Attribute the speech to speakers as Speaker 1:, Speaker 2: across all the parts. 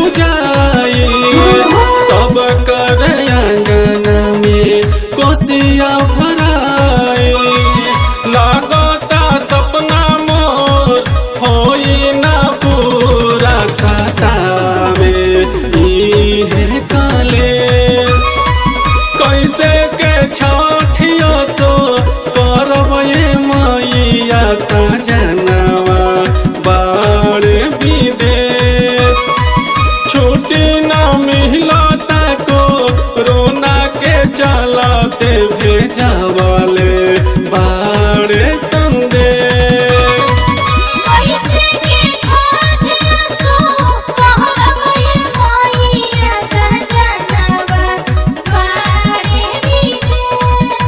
Speaker 1: पूजाई सब कर अंगन में कोसिया भराई लागता सपना मोर होई ना पूरा सतावे इहे काले कैसे के छठिया तो करब ये मैया सजनवा बाड़ विदेश छुट्टी न मिलता को रोना के चलते भेजवाले बाड़ संदेश
Speaker 2: कैसे के छाटिया सो कहरब ये मैया सजनवा बाड़े विदेश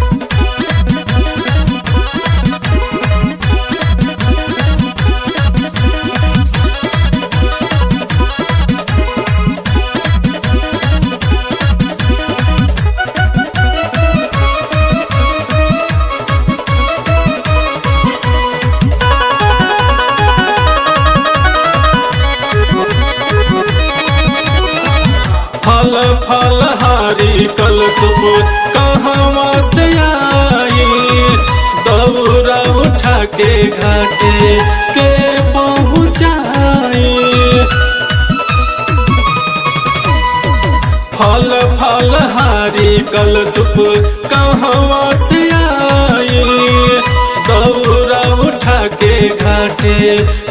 Speaker 1: फल फल हारी कल सुबह कहवा से आई दौरा उठा के घाटे के पहुँचाई फल फल हारी कल सुबह कहवा से आई दौरा उठा के घाटे